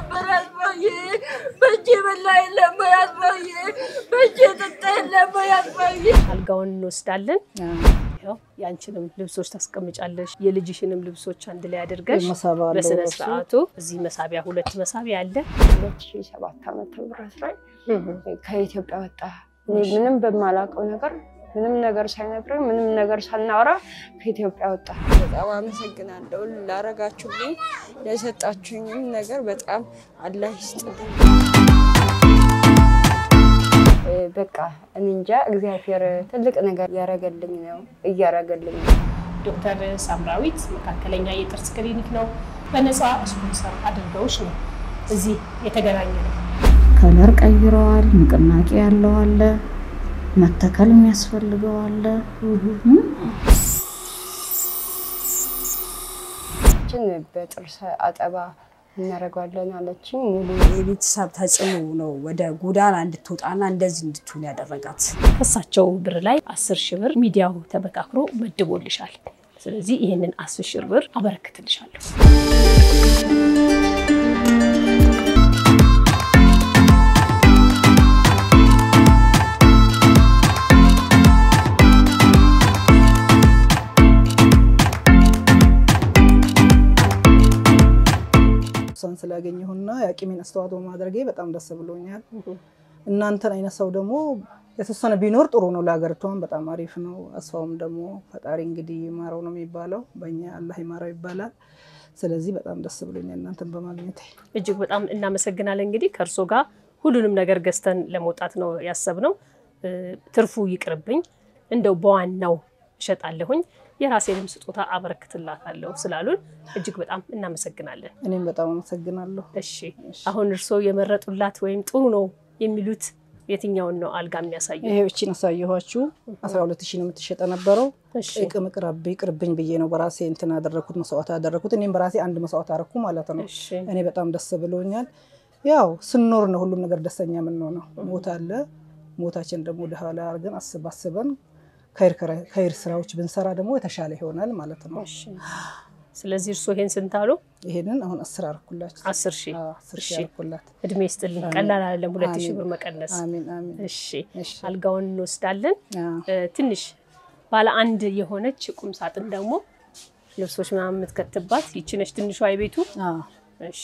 ነበር አስፋዬ። በእጄ በላ የለም ወይ አስፋዬ? በእጄ ጠጣ የለም ወይ አስፋዬ? አልጋውን እንወስዳለን። ያው የአንቺንም ልብሶች ታስቀምጫለሽ፣ የልጅሽንም ልብሶች አንድ ላይ አድርገሽ መሳቢያ አለው በስነ እሱ። ስርዓቱ እዚህ መሳቢያ ሁለት መሳቢያ አለ። ሁለት ሺህ ሰባት ዓመተ ምህረት ላይ ከኢትዮጵያ ወጣ። እኔ ምንም በማላውቀው ነገር ምንም ነገር ሳይነግረኝ ምንም ነገር ሳናወራ ከኢትዮጵያ ወጣ። በጣም አመሰግናለሁ ላረጋችሁልኝ፣ ለሰጣችሁኝም ነገር በጣም አላህ ይስጥልኝ። እ፣ በቃ እኔ እንጃ እግዚአብሔር ትልቅ ነገር እያረገልኝ ነው እያረገልኝ ነው። ዶክተር ሳምራዊት መካከለኛ የጥርስ ክሊኒክ ነው። በነፃ ስፖንሰር አድርገውሽ ነው እዚህ የተገናኘ ነው። ከለር ቀይረዋል። ንቅናቄ ያለው አለ፣ መተከል የሚያስፈልገው አለ። ችን በጥርስ አጠባ እናደርገዋለን አለችኝ። ሙሉ የቤተሰብ ተጽዕኖ ነው ወደ ጎዳና እንድትወጣና እንደዚህ እንድትሆን ያደረጋት። ከሳቸው ብር ላይ አስር ሺህ ብር ሚዲያው ተመካክሮ መድቦልሻል። ስለዚህ ይህንን አስር ሺህ ብር አበረክትልሻለሁ። እሷን ስላገኘሁና የአቅሜን አስተዋጽኦ ማድረጌ በጣም ደስ ብሎኛል። እናንተን አይነት ሰው ደግሞ የተወሰነ ቢኖር ጥሩ ነው፣ ለሀገሪቷም በጣም አሪፍ ነው። አስፋውም ደግሞ ፈጣሪ እንግዲህ ይማረው ነው የሚባለው፣ በእኛ አላህ ይማረው ይባላል። ስለዚህ በጣም ደስ ብሎኛል እናንተን በማግኘቴ። እጅግ በጣም እናመሰግናለን። እንግዲህ ከእርሶ ጋር ሁሉንም ነገር ገዝተን ለመውጣት ነው ያሰብነው። እ፣ ትርፉ ይቅርብኝ፣ እንደው በዋናው እሸጣለሁኝ የራሴንም ስጦታ አበረክትላታለሁ ስላሉን እጅግ በጣም እናመሰግናለን። እኔም በጣም አመሰግናለሁ። እሺ አሁን እርስዎ የመረጡላት ወይም ጥሩ ነው የሚሉት የትኛውን ነው አልጋ የሚያሳየው? ይሄ እቺን አሳየኋችሁ አስራ ሁለት ሺህ ነው የምትሸጠ ነበረው። እሺ ቅም ቅረብ ይቅርብኝ ብዬ ነው በራሴ እንትን ያደረኩት መስዋዕት ያደረኩት። እኔም በራሴ አንድ መስዋዕት አደረኩ ማለት ነው። እሺ እኔ በጣም ደስ ብሎኛል። ያው ስንኖር ነው ሁሉም ነገር ደስተኛ የምንሆነው። ሞት አለ። ሞታችን ደግሞ ወደኋላ አድርገን አስብ አስበን ከይር ስራዎች ብንሰራ ደግሞ የተሻለ ይሆናል ማለት ነው። እሺ። ስለዚህ እርስዎ ይሄን ስንት አሉ? ይሄንን አሁን አስር አርኩላችሁ። አስር ሺህ አዎ፣ አስር ሺህ እሺ። አርኩላት። እድሜ ይስጥልኝ። ቀላል አይደለም ሁለት ሺህ አሜን። ብር መቀነስ። አሜን አሜን። እሺ እሺ። አልጋውን እንወስዳለን። አዎ። እ፣ ትንሽ ባለ አንድ የሆነች ቁም ሳጥን ደግሞ ልብሶች ምናምን የምትከትባት ይቺ ነች ትንሿ የቤቱ። አዎ። እሺ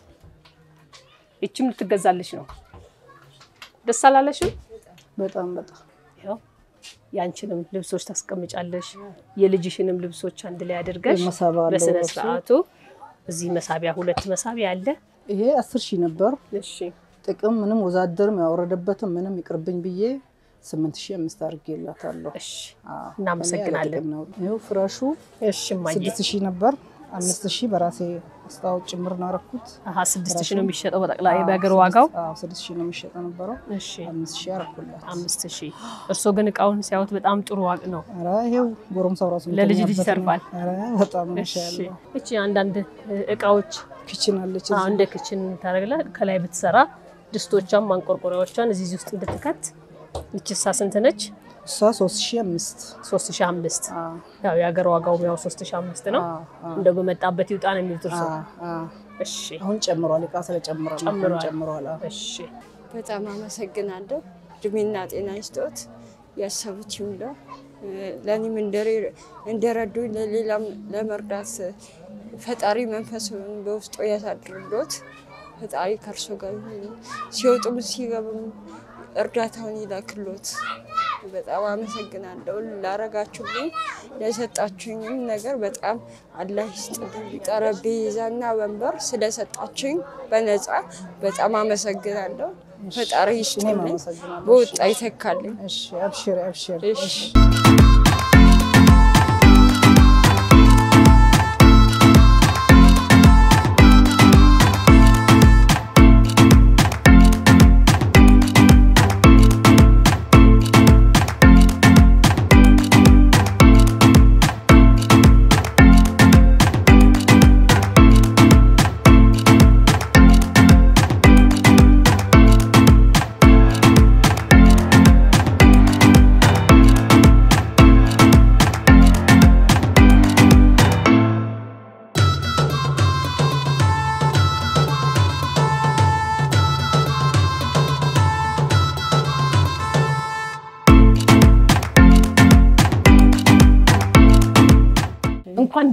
ይቺም ልትገዛልሽ ነው። ደስ አላለሽም? በጣም በጣም ያው የአንቺንም ልብሶች ታስቀምጫለሽ፣ የልጅሽንም ልብሶች አንድ ላይ አድርገሽ መሳቢያ አለው በስነ እሱ። ስርዓቱ እዚህ መሳቢያ ሁለት መሳቢያ አለ። ይሄ አስር ሺህ ነበር። እሺ ጥቅም ምንም ወዛደርም ያወረደበትም ምንም ይቅርብኝ ብዬ ስምንት ሺህ አምስት አድርጌላታለሁ። እሺ አዎ። እናመሰግናለን። እኔ ያለ ጥቅም ነው። ይኸው ፍራሹ እሺ እማዬ ስድስት ሺህ ነበር። አምስት ሺህ በራሴ አስታወቅ ጭምር ነው ያደረኩት። አሀ ስድስት ሺህ ነው የሚሸጠው በጠቅላይ በሀገር ዋጋው። አዎ ስድስት ሺህ ነው የሚሸጠው ነበረው። እሺ አምስት ሺህ አደረኩላት። አምስት ሺህ እርስዎ ግን እቃውን ሲያዩት በጣም ጥሩ ዋቅ ነው። ኧረ ይኸው ጎረምሳው ራሱ ለልጅ ልጅ የሚተኛበት ነው። ይተርፋል። ኧረ በጣም እሺ ማሻአላ። እቺ አንዳንድ እቃዎች ኪችን አለች አዎ፣ እዚህ። እንደ ክችን ታደርግላ ከላይ ብትሰራ ድስቶቿን ማንቆርቆሪያዎቿን እዚህ ውስጥ እንድትከት ይችሳ ስንት ነች? እሷ ሶስት ሺህ አምስት 3005 አዎ ያው የሀገር ዋጋው ያው 3005 ነው። አዎ አዎ እንደው በመጣበት ይውጣ ነው የሚሉት እርሶ? አዎ አዎ። እሺ አሁን ጨምሯል። እቃ ስለጨምሯል አሁን ጨምሯል። ጨምሯል። አዎ። እሺ በጣም አመሰግናለሁ። እድሜና ጤና ይስጦት፣ ያሰቡት ይሙላ። ለእኔም እንደሬ- እንደረዱኝ ለሌላም ለመርዳት ፈጣሪ መንፈሱን በውስጡ ያሳድርሎት። ፈጣሪ ከእርሶ ጋር ይሁን። ሲወጡም ሲገቡም እርዳታውን ይላክሎት። በጣም አመሰግናለሁ ላረጋችሁልኝ፣ ለሰጣችሁኝም ነገር በጣም አላህ ይስጥልኝ። ጠረጴዛና ወንበር ስለሰጣችሁኝ በነፃ በጣም አመሰግናለሁ። ፈጣሪ እኔም ይስጥልኝ፣ አመሰግናለሁ። በወጣ ይተካልኝ። እሺ አብሽር አብሽር። እሺ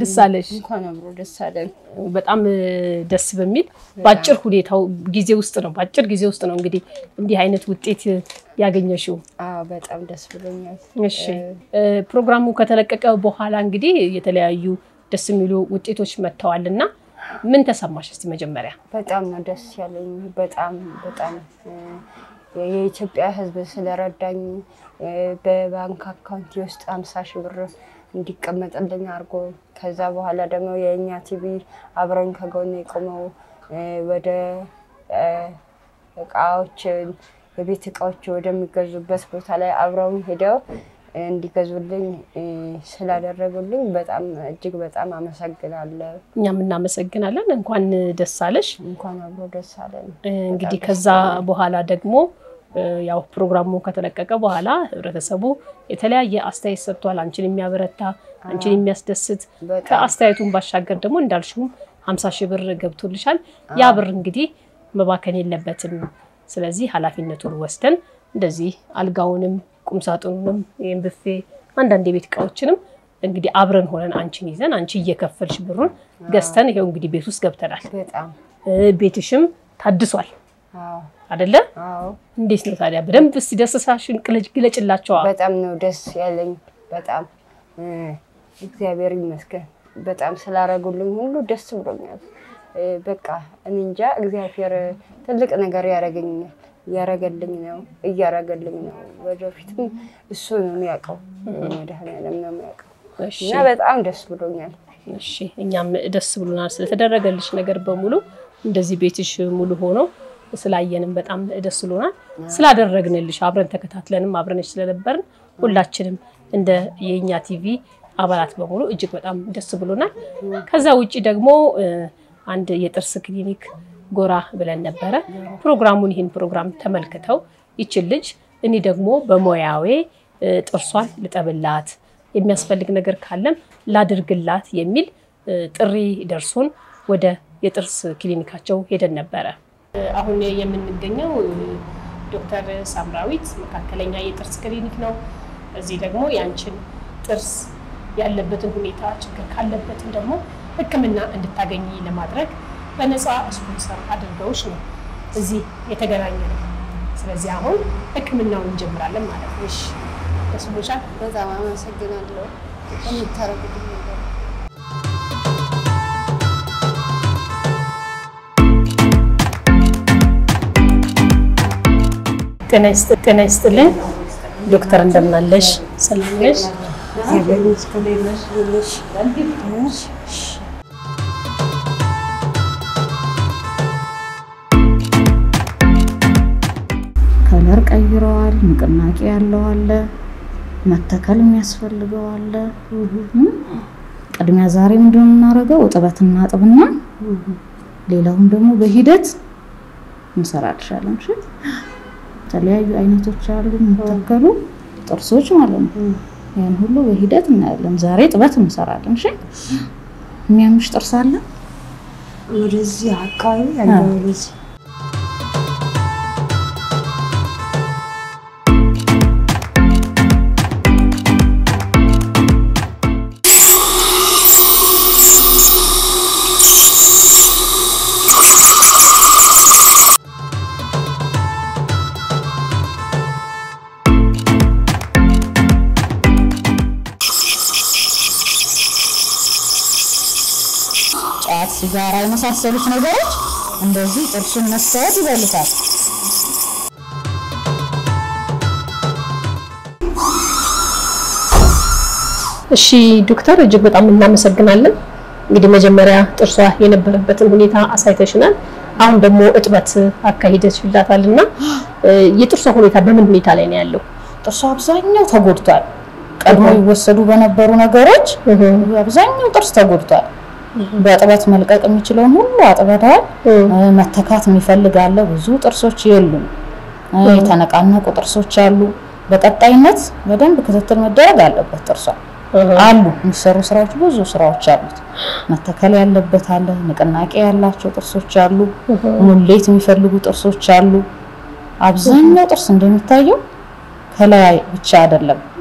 ደስ አለሽ። እንኳን አብሮ ደስ አለን። በጣም እ፣ ደስ በሚል በአጭር ሁኔታው ጊዜ ውስጥ ነው በአጭር ጊዜ ውስጥ ነው እንግዲህ እንዲህ አይነት ውጤት ያገኘሽው። አዎ በጣም ደስ ብሎኛል። እሺ እ፣ ፕሮግራሙ ከተለቀቀ በኋላ እንግዲህ የተለያዩ ደስ የሚሉ ውጤቶች መጥተዋል እና ምን ተሰማሽ? እስቲ መጀመሪያ በጣም ነው ደስ ያለኝ። በጣም በጣም እ፣ የኢትዮጵያ ሕዝብ ስለረዳኝ እ፣ በባንክ አካውንት ውስጥ ሀምሳ ሺህ ብር እንዲቀመጥልኝ አድርጎ ከዛ በኋላ ደግሞ የእኛ ቲቪ አብረኝ ከጎን የቆመው እ፣ ወደ እ፣ እቃዎችን የቤት እቃዎች ወደሚገዙበት ቦታ ላይ አብረውኝ ሄደው እንዲገዙልኝ እ፣ ስላደረጉልኝ በጣም እጅግ በጣም አመሰግናለሁ። እኛም እናመሰግናለን። እንኳን ደስ አለሽ። እንኳን አብሮ ደስ አለን። እ፣ እንግዲህ ከዛ በኋላ ደግሞ እ፣ ያው ፕሮግራሙ ከተለቀቀ በኋላ ህብረተሰቡ የተለያየ አስተያየት ሰጥቷል። አንቺን የሚያበረታ አንቺን የሚያስደስት በጣም ከአስተያየቱን ባሻገር ደግሞ እንዳልሽውም ሀምሳ ሺህ ብር ገብቶልሻል። ያ ብር እንግዲህ መባከን የለበትም። ስለዚህ ኃላፊነቱን ወስደን እንደዚህ አልጋውንም ቁምሳጥኑንም ይህም ብፌ አንዳንድ የቤት እቃዎችንም እንግዲህ አብረን ሆነን አንቺን ይዘን አንቺ እየከፈልሽ ብሩን ገዝተን ይኸው እንግዲህ ቤት ውስጥ ገብተናል። በጣም እ፣ ቤትሽም ታድሷል አዎ አደለ? አዎ እንዴት ነው ታዲያ? በደንብ እስቲ ደስታሽን ቅለጭ- ግለጭላቸዋ። በጣም ነው ደስ ያለኝ። በጣም እ፣ እግዚአብሔር ይመስገን በጣም ስላረጉልኝ ሁሉ ደስ ብሎኛል። እ፣ በቃ እኔ እንጃ እግዚአብሔር ትልቅ ነገር ያረገኛል እያረገልኝ ነው እያረገልኝ ነው። ወደፊትም እሱ ነው የሚያውቀው፣ መድኃኒዓለም ነው የሚያውቀው እሺ እና በጣም ደስ ብሎኛል። እሺ እኛም ደስ ብሎናል ስለተደረገልሽ ነገር በሙሉ እንደዚህ ቤትሽ ሙሉ ሆኖ ስላየንም በጣም ደስ ብሎናል። ስላደረግንልሽ አብረን ተከታትለንም አብረንሽ ስለነበርን ሁላችንም እንደ የእኛ ቲቪ አባላት በሙሉ እጅግ በጣም ደስ ብሎናል። ከዛ ውጭ ደግሞ እ፣ አንድ የጥርስ ክሊኒክ ጎራ ብለን ነበረ። ፕሮግራሙን ይህን ፕሮግራም ተመልክተው ይችን ልጅ እኔ ደግሞ በሙያዌ እ፣ ጥርሷን ልጠብላት የሚያስፈልግ ነገር ካለም ላድርግላት የሚል እ፣ ጥሪ ደርሶን ወደ የጥርስ ክሊኒካቸው ሄደን ነበረ። እ፣ አሁን የምንገኘው እ፣ ዶክተር ሳምራዊት መካከለኛ የጥርስ ክሊኒክ ነው። እዚህ ደግሞ የአንችን ጥርስ ያለበትን ሁኔታ ችግር ካለበትም ደግሞ ሕክምና እንድታገኝ ለማድረግ በነፃ ስፖንሰር አድርገውሽ ነው እዚህ የተገናኘ ነው። ስለዚህ አሁን ሕክምናውን እንጀምራለን ማለት ነው። እሺ ደስ ብሎሻል? በጣም አመሰግናለሁ የምታረጉልኝ ነገር ጤና ይስጥ- ጤና ይስጥልኝ ዶክተር እንደምናለሽ? ሰላም ነሽ? ከለር ቀይረዋል። ንቅናቄ ያለው አለ፣ መተከል የሚያስፈልገው አለ። እም፣ ቅድሚያ ዛሬ ምንድን ነው የምናደርገው? እጥበት እናጥብና ሌላውን ደግሞ በሂደት እንሰራልሻለን። እሺ፣ የተለያዩ አይነቶች አሉ የሚተከሉ ጥርሶች ማለት ነው። ያን ሁሉ በሂደት እናያለን። ዛሬ እጥበት እንሰራለን። እሺ፣ የሚያምሽ ጥርስ አለ? ወደዚህ አካባቢ ያለው ወደዚህ ጫት፣ ሲጋራ የመሳሰሉት ነገሮች እንደዚህ ጥርሱን መስታወት ይበሉታል። እሺ ዶክተር እጅግ በጣም እናመሰግናለን። እንግዲህ መጀመሪያ ጥርሷ የነበረበትን ሁኔታ አሳይተሽናል። አሁን ደግሞ እጥበት አካሂደሽላታል እና እ፣ የጥርሷ ሁኔታ በምን ሁኔታ ላይ ነው ያለው? ጥርሱ አብዛኛው ተጎድቷል። ቀድሞ ይወሰዱ በነበሩ ነገሮች አብዛኛው ጥርስ ተጎድቷል። በእጥበት መልቀቅ የሚችለውን ሁሉ አጥበተዋል። እ፣ መተካት የሚፈልግ አለ። ብዙ ጥርሶች የሉም። እ፣ የተነቃነቁ ጥርሶች አሉ። በቀጣይነት በደንብ ክትትል መደረግ አለበት። ጥርሷ አሉ የሚሰሩ ስራዎች ብዙ ስራዎች አሉት። መተከል ያለበት አለ። ንቅናቄ ያላቸው ጥርሶች አሉ። ሙሌት የሚፈልጉ ጥርሶች አሉ። አብዛኛው ጥርስ እንደሚታየው ከላይ ብቻ አይደለም፣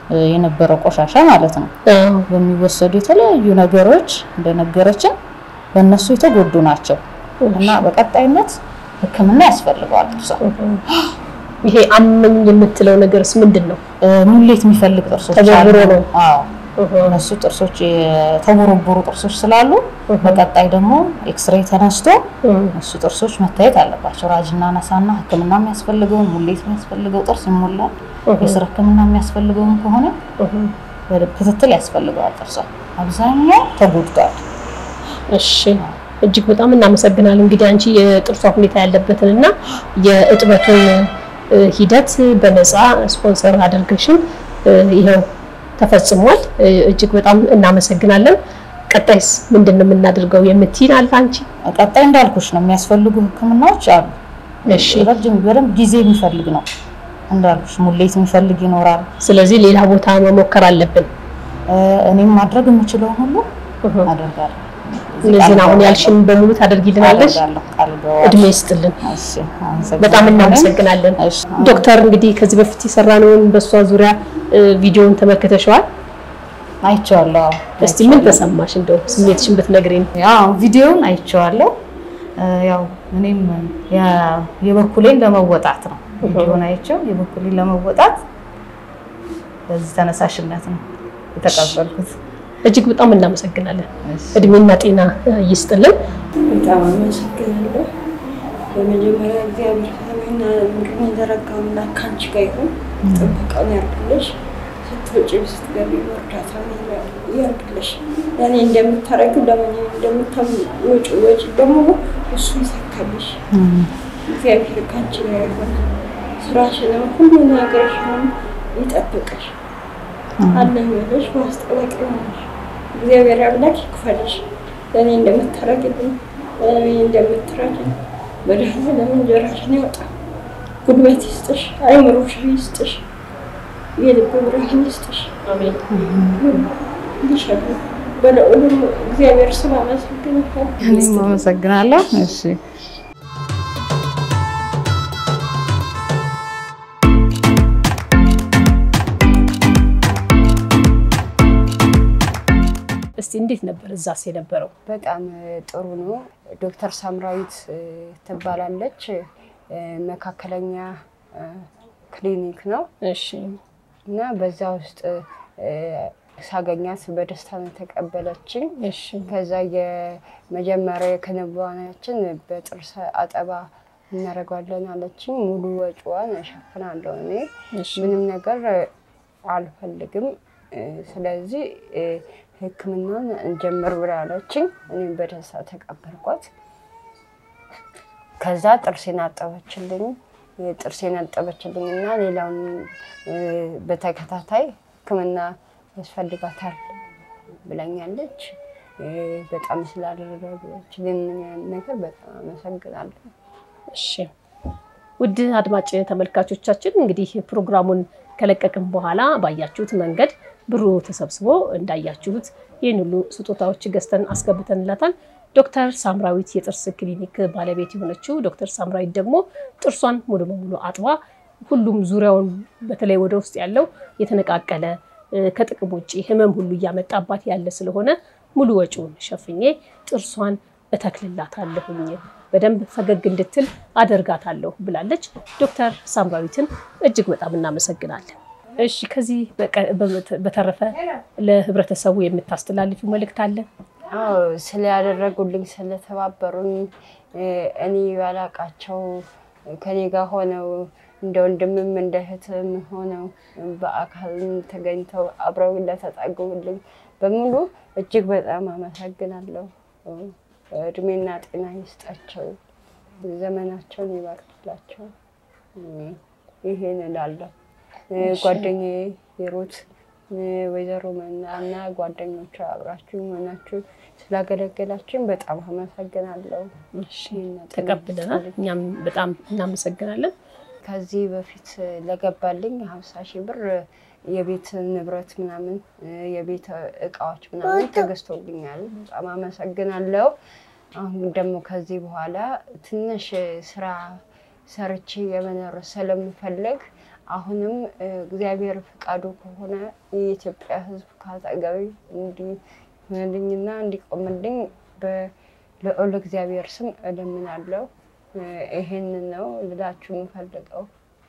እ፣ የነበረ ቆሻሻ ማለት ነው። በሚወሰዱ የተለያዩ ነገሮች እንደነገረችን በእነሱ የተጎዱ ናቸው እና በቀጣይነት ሕክምና ያስፈልገዋል ጥርሷ። ይሄ አመኝ የምትለው ነገርስ ምንድን ነው? እ፣ ሙሌት የሚፈልግ ጥርሶች አሉ። ተቦርቡሮ ነው። አዎ እነሱ ጥርሶች የተቦረቦሩ ጥርሶች ስላሉ በቀጣይ ደግሞ ኤክስሬይ ተነስቶ እሱ ጥርሶች መታየት አለባቸው። ራጅና ነሳና ሕክምና የሚያስፈልገው ሙሌት የሚያስፈልገው ጥርስ ይሞላል። የስር ሕክምና የሚያስፈልገውም ከሆነ በደንብ ክትትል ያስፈልገዋል። ጥርሷ አብዛኛው ተጎድቷል። እሺ እጅግ በጣም እናመሰግናለን። እንግዲህ አንቺ የጥርሷ ሁኔታ ያለበትን እና የእጥበቱን እ፣ ሂደት በነፃ ስፖንሰር አድርገሽን እ፣ ይኸው ተፈጽሟል። እ፣ እጅግ በጣም እናመሰግናለን። ቀጣይስ ምንድን ነው የምናደርገው የምትይን አለ አንቺ? ቀጣይ እንዳልኩሽ ነው የሚያስፈልጉ ሕክምናዎች አሉ። እሺ ረጅም በደንብ ጊዜ የሚፈልግ ነው እንዳልኩሽ፣ ሙሌት የሚፈልግ ይኖራል። ስለዚህ ሌላ ቦታ መሞከር አለብን። እ፣ እኔም ማድረግ የምችለውን ሁሉ አደርጋለሁ። እነዚህን አሁን ያልሽን በሙሉ ታደርጊልናለሽ። አደርጋለሁ፣ ቃል እገባለሁ። እድሜ ይስጥልን። እሺ፣ አመሰግናለሁ። በጣም እናመሰግናለን እሺ። ዶክተር። እንግዲህ ከዚህ በፊት የሰራነውን በእሷ ዙሪያ እ፣ ቪዲዮውን ተመልክተሽዋል። አይቼዋለሁ። አዎ፣ እስቲ ምን ተሰማሽ? እንደው ስሜትሽን ብትነግሪን። ያው ቪዲዮውን አይቼዋለሁ። እ፣ ያው እኔም ያ- የበኩሌን ለመወጣት ነው ቪዲዮውን አይቼው የበኩሌን ለመወጣት በዚህ ተነሳሽነት ነው የተቀበልኩት። እጅግ በጣም እናመሰግናለን። እሺ። እድሜና ጤና እ፣ ይስጥልን። በጣም አመሰግናለሁ። በመጀመሪያ እግዚአብሔር ሰማይና ምድርን የዘረጋ አምላክ ከአንቺ ጋር ይሁን። ጥበቃውን ያርግልሽ። ስትወጪ ስትገቢ እርዳታ ያርግልሽ። ለእኔ እንደምታረግ ለምን እንደምታወጪ ወጪ በሙሉ እሱ ይሰካልሽ። እግዚአብሔር ከአንቺ ጋር ይሁን። ስራሽንም ሁሉ ነገርሽንም ይጠብቅሽ። አለኝ ብለሽ ማስጠበቅ ይሆንሽ። እግዚአብሔር አምላክ ይክፈልሽ። ለእኔ እንደምታረግልኝ ለእኔ እንደምትረጅኝ መድኃኒዓለም እንጀራሽን ያውጣ። ጉልበት ይስጥሽ፣ አይምሮሽ ይስጥሽ፣ የልብ ብርሃን ይስጥሽ። ይሻሉ በለዑሉም እግዚአብሔር ስም አመሰግንሻለሁ። እኔም አመሰግናለሁ። እሺ እስቲ እንዴት ነበር እዛስ የነበረው? በጣም ጥሩ ነው። ዶክተር ሳምራዊት እ፣ ትባላለች። እ፣ መካከለኛ እ፣ ክሊኒክ ነው እሺ እና በዛ ውስጥ እ፣ ሳገኛት በደስታ ነው የተቀበለችኝ። እሺ ከዛ የመጀመሪያ የክንዋኔያችን በጥርስ አጠባ እናደርገዋለን አለችኝ። ሙሉ ወጪዋን እሸፍናለሁ እኔ እሺ ምንም ነገር አልፈልግም። እ፣ ስለዚህ እ፣ ሕክምናን እንጀምር ብላ አለችኝ። እኔም በደስታ ተቀበልኳት። ከዛ ጥርሴን አጠበችልኝ። ጥርሴን አጠበችልኝ እና ሌላውን እ፣ በተከታታይ ሕክምና ያስፈልጋታል ብላኛለች። እ፣ በጣም ስላደረገችልኝ ነገር በጣም አመሰግናለሁ። እሺ ውድ አድማጭ ተመልካቾቻችን እንግዲህ ፕሮግራሙን ከለቀቅን በኋላ ባያችሁት መንገድ ብሩ ተሰብስቦ እንዳያችሁት ይህን ሁሉ ስጦታዎች ገዝተን አስገብተንላታል። ዶክተር ሳምራዊት የጥርስ ክሊኒክ ባለቤት የሆነችው ዶክተር ሳምራዊት ደግሞ ጥርሷን ሙሉ በሙሉ አጥባ ሁሉም ዙሪያውን በተለይ ወደ ውስጥ ያለው የተነቃቀለ እ፣ ከጥቅም ውጭ ህመም ሁሉ እያመጣባት ያለ ስለሆነ ሙሉ ወጪውን ሸፍኜ ጥርሷን እተክልላታለሁኝ በደንብ ፈገግ እንድትል አደርጋታለሁ ብላለች። ዶክተር ሳምራዊትን እጅግ በጣም እናመሰግናለን። እሺ ከዚህ በቀ- በመተ- በተረፈ ለህብረተሰቡ የምታስተላልፊው መልእክት አለ? አዎ ስላደረጉልኝ ስለተባበሩኝ እ፣ እኔ ባላቃቸው ከኔ ጋር ሆነው እንደ ወንድምም እንደ እህትም ሆነው በአካልም ተገኝተው አብረው ለተጠጉልኝ በሙሉ እጅግ በጣም አመሰግናለሁ። እድሜና ጤና ይስጣቸው፣ ዘመናቸውን ይባርክላቸው። እ፣ ይሄን እላለሁ። እ፣ ጓደኛዬ የሩት እ፣ ወይዘሮ መና እና ጓደኞቿ አብራችሁ ሆናችሁ ስላገለገላችሁኝ በጣም አመሰግናለሁ። ተቀብለናል። እኛም በጣም እናመሰግናለን። ከዚህ በፊት ለገባልኝ ሀምሳ ሺህ ብር የቤት ንብረት ምናምን እ፣ የቤት እቃዎች ምናምን ተገዝቶልኛል። በጣም አመሰግናለሁ። አሁን ደግሞ ከዚህ በኋላ ትንሽ ስራ ሰርቼ የመኖር ስለምፈልግ አሁንም እግዚአብሔር ፈቃዱ ከሆነ የኢትዮጵያ ሕዝብ ካጠገቤ እንዲሆንልኝና እንዲቆምልኝ በልዑል እግዚአብሔር ስም እለምናለሁ። ይሄንን ነው ልላችሁ የምፈልገው።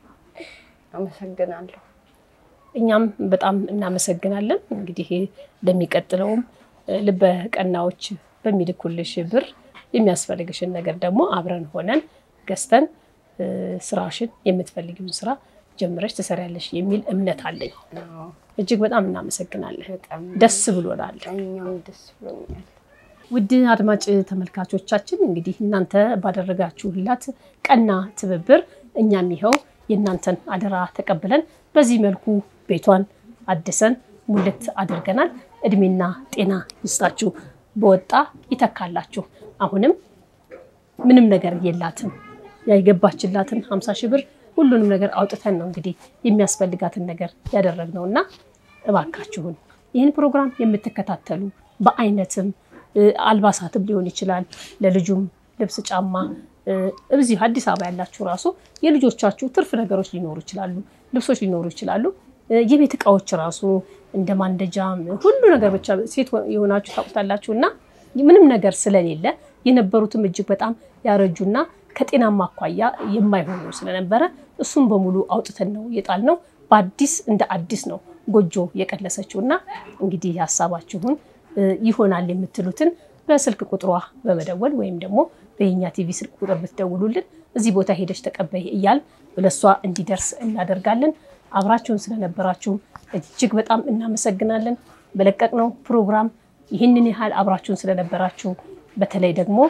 አመሰግናለሁ። እኛም በጣም እናመሰግናለን። እንግዲህ ለሚቀጥለውም ልበ ቀናዎች በሚልኩልሽ ብር የሚያስፈልግሽን ነገር ደግሞ አብረን ሆነን ገዝተን ስራሽን የምትፈልጊውን ስራ ጀምረሽ ትሰሪያለሽ የሚል እምነት አለኝ። እጅግ በጣም እናመሰግናለን። በጣም ደስ ብሎናል። እኛም ደስ ብሎኛል። ውድ አድማጭ ተመልካቾቻችን እንግዲህ እናንተ ባደረጋችሁላት ቀና ትብብር እኛም ይኸው የእናንተን አደራ ተቀብለን በዚህ መልኩ ቤቷን አድሰን ሙልት አድርገናል። እድሜና ጤና ይስጣችሁ፣ በወጣ ይተካላችሁ። አሁንም ምንም ነገር የላትም ያይገባችላትን ሀምሳ ሺህ ብር ሁሉንም ነገር አውጥተን ነው እንግዲህ የሚያስፈልጋትን ነገር ያደረግነው እና እባካችሁን ይህን ፕሮግራም የምትከታተሉ በአይነትም አልባሳትም ሊሆን ይችላል ለልጁም ልብስ፣ ጫማ እዚህ አዲስ አበባ ያላችሁ ራሱ የልጆቻችሁ ትርፍ ነገሮች ሊኖሩ ይችላሉ፣ ልብሶች ሊኖሩ ይችላሉ። የቤት እቃዎች ራሱ እንደ ማንደጃም ሁሉ ነገር ብቻ ሴት የሆናችሁ ታውቁታላችሁ እና ምንም ነገር ስለሌለ የነበሩትም እጅግ በጣም ያረጁና ከጤናማ አኳያ የማይሆኑ ስለነበረ እሱም በሙሉ አውጥተን ነው የጣልነው። በአዲስ እንደ አዲስ ነው ጎጆ የቀለሰችው እና እንግዲህ ሀሳባችሁን ይሆናል የምትሉትን በስልክ ቁጥሯ በመደወል ወይም ደግሞ በየኛ ቲቪ ስልክ ቁጥር ብትደውሉልን እዚህ ቦታ ሄደች ተቀበይ እያል ለእሷ እንዲደርስ እናደርጋለን። አብራችሁን ስለነበራችሁ እጅግ በጣም እናመሰግናለን። በለቀቅነው ፕሮግራም ይህንን ያህል አብራችሁን ስለነበራችሁ በተለይ ደግሞ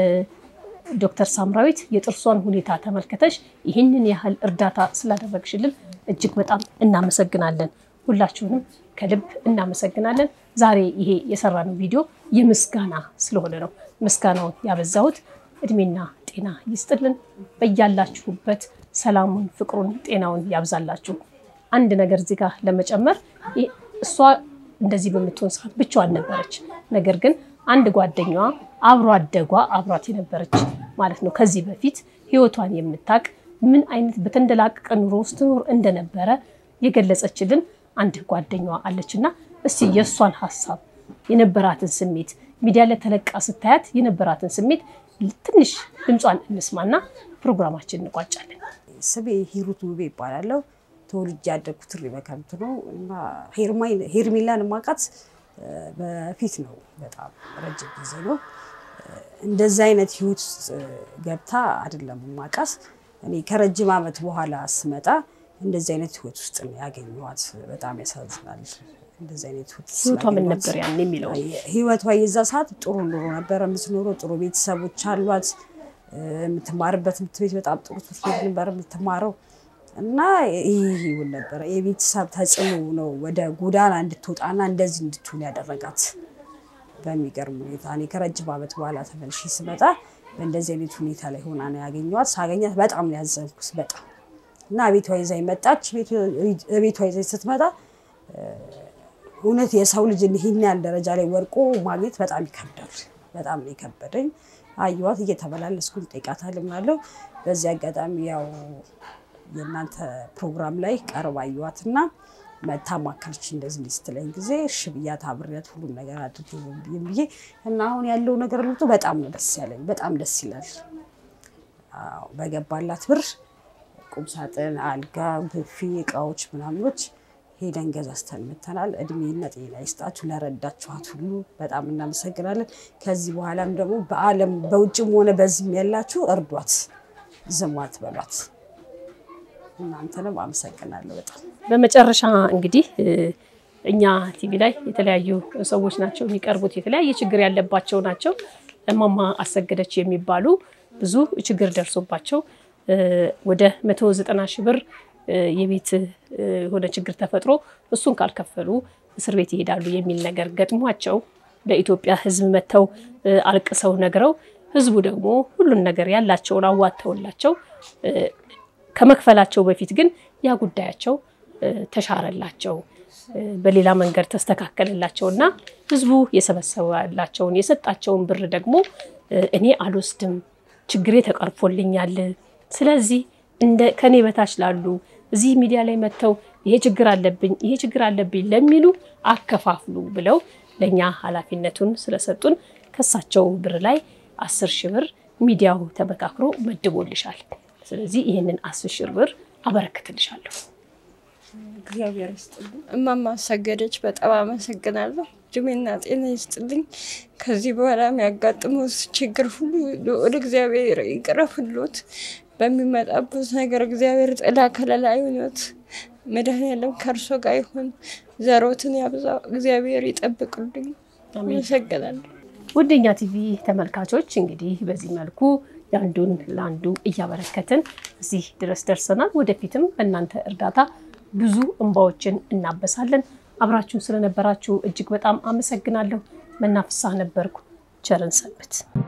ዶክተር ሳምራዊት የጥርሷን ሁኔታ ተመልክተሽ ይህንን ያህል እርዳታ ስላደረግሽልን እጅግ በጣም እናመሰግናለን። ሁላችሁንም ከልብ እናመሰግናለን። ዛሬ ይሄ የሰራነው ቪዲዮ የምስጋና ስለሆነ ነው ምስጋናውን ያበዛሁት። እድሜና ጤና ይስጥልን። በያላችሁበት ሰላሙን፣ ፍቅሩን፣ ጤናውን ያብዛላችሁ። አንድ ነገር እዚህ ጋር ለመጨመር እሷ እንደዚህ በምትሆን ሰዓት ብቻዋን ነበረች። ነገር ግን አንድ ጓደኛዋ አብሮ አደጓ አብሯት የነበረች ማለት ነው ከዚህ በፊት ህይወቷን የምታውቅ ምን አይነት በተንደላቀቀ ኑሮ ውስጥ ትኖር እንደነበረ የገለጸችልን አንድ ጓደኛዋ አለች እና እስቲ የእሷን ሀሳብ የነበራትን ስሜት ሚዲያ ላይ ተለቃ ስታያት የነበራትን ስሜት ትንሽ ድምጿን እንስማና ፕሮግራማችን እንቋጫለን። ስሜ ሂሩት ውቤ ይባላለሁ። ተወልጄ ያደግኩት እሪ በከምት ነው እና ሄርሜላን ማቃት በፊት ነው። በጣም ረጅም ጊዜ ነው። እንደዚህ አይነት ህይወት ውስጥ ገብታ አይደለም ማቃት። እኔ ከረጅም ዓመት በኋላ ስመጣ እንደዚህ አይነት ህይወት ውስጥ ነው ያገኘኋት። በጣም ያሳዝናል። እንደዚህ አይነት ህይወት ህይወቷ ምን ነበር ያን የሚለው ህይወቷ የዛ ሰዓት ጥሩ ኑሮ ነበረ የምትኖረው። ጥሩ ቤተሰቦች አሏት። የምትማርበት ትምህርት ቤት በጣም ጥሩ ትምህርት ቤት ነበር የምትማረው እና ይህ ይሁን ነበረ። የቤተሰብ ተጽዕኖ ነው ወደ ጎዳና እንድትወጣና እንደዚህ እንድትሆን ያደረጋት። በሚገርም ሁኔታ እኔ ከረጅም ዓመት በኋላ ተመልሼ ስመጣ በእንደዚህ አይነት ሁኔታ ላይ ሆና ነው ያገኘኋት። ሳገኛት በጣም ነው ያዘንኩት። በጣም እና ቤቷ ይዛኝ መጣች። ቤቷ ይዛኝ ስትመጣ እውነት የሰው ልጅ ይህን ያህል ደረጃ ላይ ወድቆ ማግኘት በጣም ይከብዳል። በጣም ነው የከበደኝ። አየኋት፣ እየተመላለስኩ እጠይቃታለሁ ምናለው። በዚህ አጋጣሚ ያው የእናንተ ፕሮግራም ላይ ቀርባ አየኋት እና መታ ማከለች እንደዚህ እንዲህ ስትለኝ ጊዜ እሺ ብያት አብሬያት ሁሉም ነገር አድርጌ ብዬ እና አሁን ያለው ነገር ልጡ በጣም ነው ደስ ያለኝ። በጣም ደስ ይላል። አዎ በገባላት ብር ቁምሳጥን፣ አልጋ፣ ብፌ፣ እቃዎች ምናምኖች ሄደን ገዛዝተን መተናል። እድሜና ጤና ይስጣችሁ ለረዳችኋት ሁሉ በጣም እናመሰግናለን። ከዚህ በኋላም ደግሞ በዓለም በውጭም ሆነ በዚህም ያላችሁ እርዷት፣ ዝሟት በሏት። እናንተንም አመሰግናለሁ በጣም በመጨረሻ እንግዲህ እኛ ቲቪ ላይ የተለያዩ ሰዎች ናቸው የሚቀርቡት፣ የተለያየ ችግር ያለባቸው ናቸው። እማማ አሰገደች የሚባሉ ብዙ ችግር ደርሶባቸው ወደ መቶ ዘጠና ሺህ ብር የቤት የሆነ ችግር ተፈጥሮ እሱን ካልከፈሉ እስር ቤት ይሄዳሉ የሚል ነገር ገጥሟቸው ለኢትዮጵያ ሕዝብ መጥተው አልቅሰው ነግረው ሕዝቡ ደግሞ ሁሉን ነገር ያላቸውን አዋጥተውላቸው ከመክፈላቸው በፊት ግን ያ ጉዳያቸው ተሻረላቸው፣ በሌላ መንገድ ተስተካከለላቸው እና ሕዝቡ የሰበሰባላቸውን የሰጣቸውን ብር ደግሞ እኔ አልወስድም፣ ችግሬ ተቀርፎልኛል። ስለዚህ እንደ ከኔ በታች ላሉ እዚህ ሚዲያ ላይ መጥተው ይሄ ችግር አለብኝ ይሄ ችግር አለብኝ ለሚሉ አከፋፍሉ ብለው ለእኛ ኃላፊነቱን ስለሰጡን ከሳቸው ብር ላይ አስር ሺህ ብር ሚዲያው ተመካክሮ መድቦልሻል። ስለዚህ ይህንን አስር ሺህ ብር አበረክትልሻለሁ። እግዚአብሔር ይስጥልኝ። እማማ አሰገደች በጣም አመሰግናለሁ። እድሜና ጤና ይስጥልኝ። ከዚህ በኋላ የሚያጋጥመው ችግር ሁሉ ልዑል እግዚአብሔር ይቅረፍሎት። በሚመጣበት ነገር እግዚአብሔር ጥላ ከለላ ይሁኖት። መድኃኔዓለም ከእርሶ ጋር ይሁን። ዘሮትን ያብዛው። እግዚአብሔር ይጠብቅልኝ። አመሰግናለሁ። ውድኛ ቲቪ ተመልካቾች እንግዲህ በዚህ መልኩ የአንዱን ለአንዱ እያበረከትን እዚህ ድረስ ደርሰናል። ወደፊትም በእናንተ እርዳታ ብዙ እንባዎችን እናበሳለን። አብራችሁን ስለነበራችሁ እጅግ በጣም አመሰግናለሁ። መናፍሳ ነበርኩ። ቸርን ሰንብት።